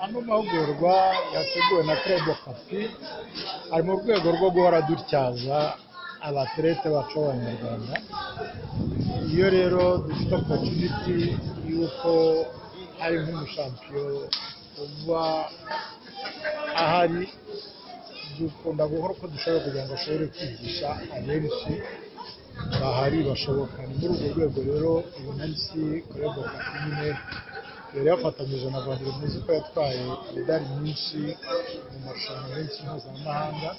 amahugurwa yateguwe na Crayon Pappy, ari mu rwego rwo guhora dutyaza abaterete bacu b'abanyarwanda, iyo rero dufite opotuniti y'uko hari nk'umushampiyo uba ahari, dukunda gukora uko dushoboye kugira ngo ashobore kwigisha abenshi bahari bashoboka, ni muri urwo rwego rero uyu munsi Crayon Pappy nyine yari yafatanyije na Vanderlei Muzi ko yatwaye imidari nyinshi mu marushanwa menshi mpuzamahanga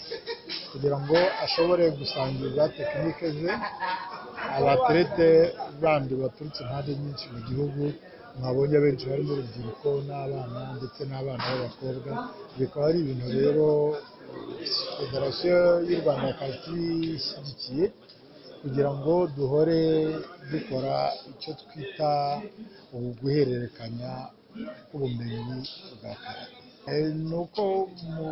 kugira ngo ashobore gusangiza tekinike ze abaterete bandi baturutse impande nyinshi mu gihugu mwabonye benshi barimo urubyiruko n'abana ndetse n'abana b'abakobwa bikaba ari ibintu rero federasiyo y'u rwanda yakabishyigikiye kugira ngo duhore dukora icyo twita ubu guhererekanya ubumenyi bwa karate ni uko mu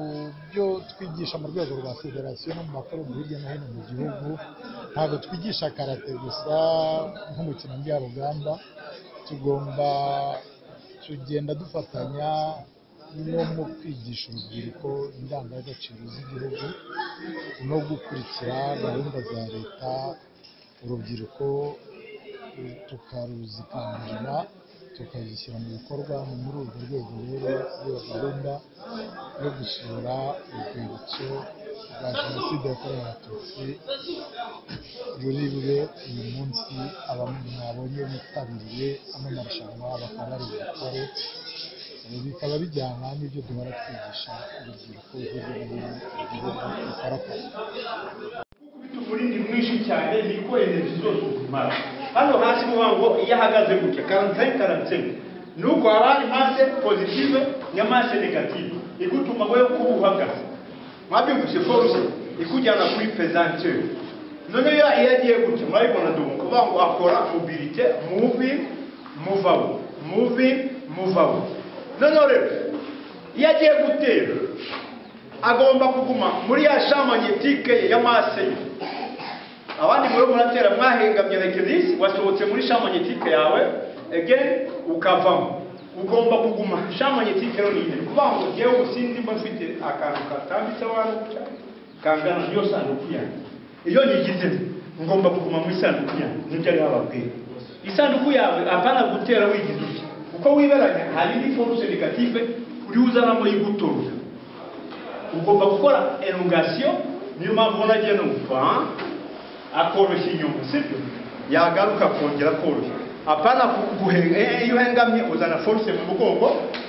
byo twigisha mu rwego rwa federasiyo no mu makorombe hirya no hino mu gihugu ntabwo twigisha karate gusa nk'umukino njyarugamba tugomba tugenda dufatanya no mu kwigisha urubyiruko indangagaciro z'igihugu no gukurikira gahunda za leta urubyiruko tukaruzikangurira tukazishyira mu bikorwa ni muri urwo rwego rero iyo gahunda yo gusura urwibutso rwa jenoside yakorewe abatutsi ruri bube uyu munsi abantu mwabonye bitabiriye ano marushanwa bakaba bari bukore bikaba bijyana n'ibyo duhora twigisha urubyiruko hirya no hino mu gihugu rukora akazi umurindi mwinshi cyane niko eneji zose uzimara hano hasi uvuga ngo iyo ahagaze gutya karantayi karantsemu ni uko haba hari mase pozitive na mase negative igutuma wowe kuba uhagaze mwabyumvise foruse ikujyana kuri pesantere noneho iyo agiye gutya murabibona dubu kuvuga ngo akora mobilite muvi muvaho muvi muvaho noneho rero iyo agiye gutera agomba kuguma muri ya shamanyetike ye ya mase ye abandi muri muratera mwahengamye like this wasohotse muri shamanyetike yawe again ukavamo ugomba kuguma shamanyetike rero nyine kuvuga ngo ngewe ubu sindimo mfite akantu katambitse abantu kangana niyo sanduku yanjye iyo nyigize ngomba kuguma muri sanduku yanjye nibyo ariho ababwira isanduku yawe apana gutera wigize utya uko wiberanya hari indi force negative uri uzanamo y'igutoza ugomba gukora elongasiyo niyo mpamvu nagiye numva akoroshya inyuma sibyo yagaruka akongera koroshya apana guhega iyo uhengamye uzana force mu mugongo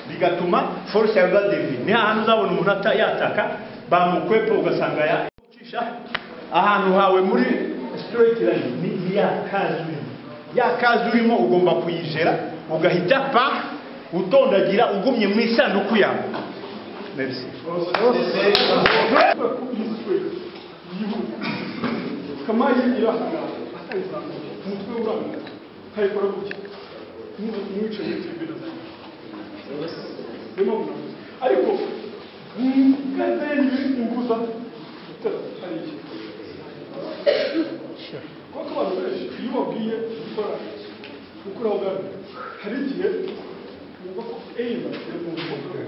bigatuma force yawe badevi ni ahantu uzabona umuntu yataka bamukwepa ugasanga yacisha ahantu hawe muri straight line ni- ni ya kazi urimo ya kazi urimo ugomba kuyijera ugahita pa utondagira ugumye mu isanduku yawe merci kama yiyira ahangaha akayizamura umutwe uranga akayikora gutya ntuwicaye wicaye ibintu birimo kunamuza ariko ngendeye imbuza hari ikintu kuko abantu benshi iyo ubabwiye gukora gukora ubwami hari igihe wumva ko eyima iri mu mbuga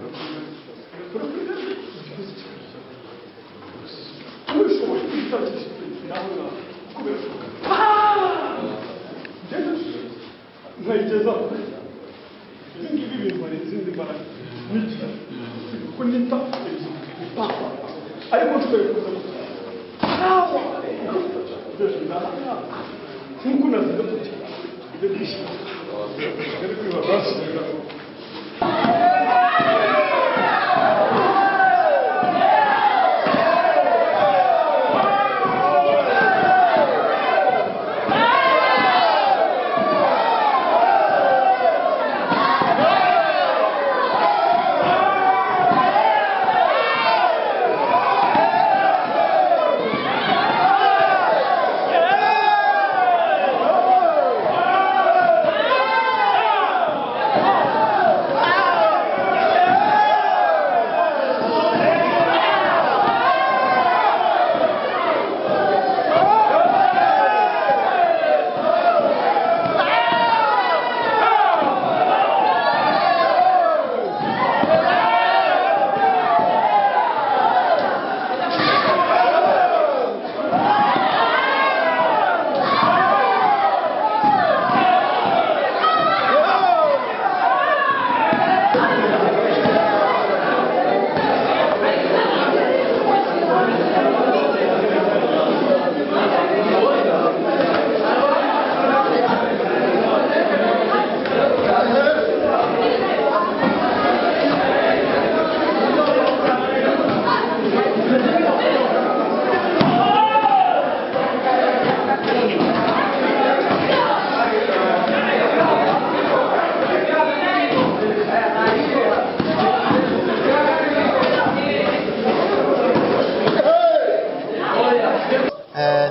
ubishoboye kwitagishije naho naho kubera ko ngende nkayigezaho ibi ngibi bimara izindi mbaraga n'igihe kuko nita ebyiri papa ariko nshobora kuza ntawa nk'uko navuga tuti ibyo kwishyura bari kwibabasira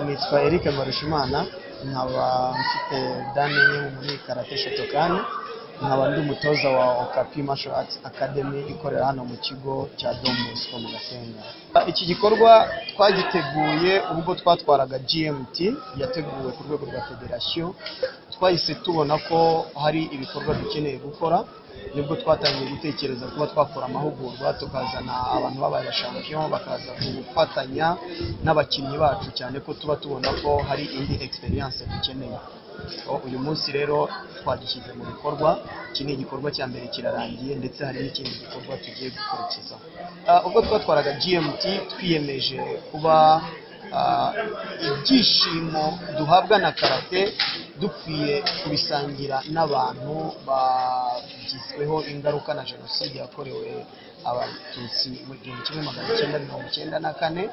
nitwa Eric Mbarushimana nkaba mfite dane enye muri Karate Shotokan nkaba ndi umutoza wa Okapi Martial Arts Academy ikorera hano mu kigo cya Don Bosco mu Gasenga iki gikorwa twagiteguye ubwo twatwaraga GMT yateguwe ku rwego rwa federasiyo twahise tubona ko hari ibikorwa dukeneye gukora nibwo twatangiye gutekereza kuba twakora amahugurwa tukazana abantu babaye shampiyona bakaza gufatanya n'abakinnyi bacu cyane ko tuba tubona ko hari indi experience dukeneye So, uyu munsi rero twagishyize mu bikorwa iki ni igikorwa cya mbere kirarangiye ndetse hari n'ikindi gikorwa tugiye gukurikizaho Ah, ubwo twatwaraga gmt twiyemeje kuba ah, ibyishimo duhabwa na karate dukwiye kubisangira n'abantu bagizweho ingaruka na jenoside yakorewe abatutsi mu gihumbi kimwe magana cyenda mirongo icyenda na kane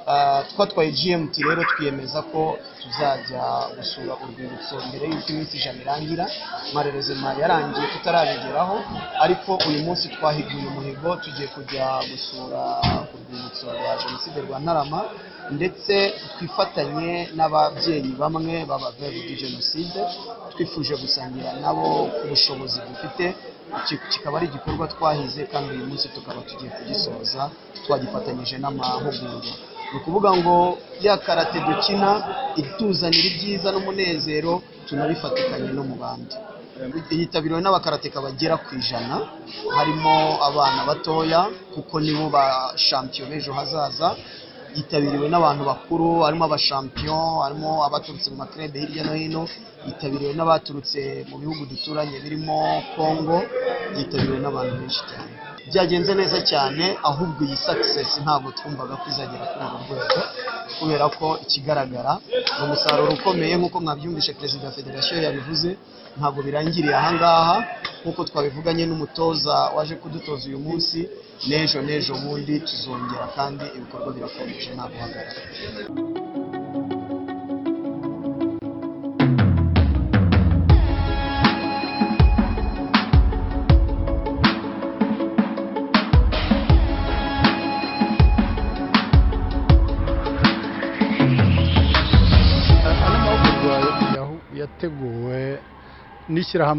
Ah, twatwaye gmt rero twiyemeza ko tuzajya gusura urwibutso mbere y'uko iminsi ijana irangira marerezima yarangiye tutarabigeraho ariko uyu munsi twahiguye umuhigo tugiye kujya gusura ku rwibutso rwa jenoside rwa ntarama ndetse twifatanye n'ababyeyi bamwe b'abavuye jenoside twifuje gusangira nabo ku bushobozi dufite iki kikaba ari igikorwa twahize kandi uyu munsi tukaba tugiye kugisoza twagifatanyije n'amahugurwa ni ukuvuga ngo ya karate dukina ituzanira ibyiza n'umunezero tunabifatikanye no mu bandi yitabiriwe n'abakarateka bagera ku ijana harimo abana batoya kuko nibo ba shampiyo b'ejo hazaza yitabiriwe n'abantu bakuru harimo abashampiyo harimo abaturutse mu makrebe hirya no hino yitabiriwe n'abaturutse mu bihugu duturanye birimo congo yitabiriwe n'abantu benshi cyane byagenze neza cyane ahubwo iyi success ntabwo twumvaga ko izagera kuri uru rwego kubera ko ikigaragara ni umusaruro ukomeye nk'uko mwabyumvishe perezida wa federasiyo yabivuze ntabwo birangiriye ahangaha nk'uko twabivuganye n'umutoza waje kudutoza uyu munsi n'ejo n'ejo bundi tuzongera kandi ibikorwa birakomeje nta guhagarara Aya ni amahugurwa yateguwe n'ishyirahamwe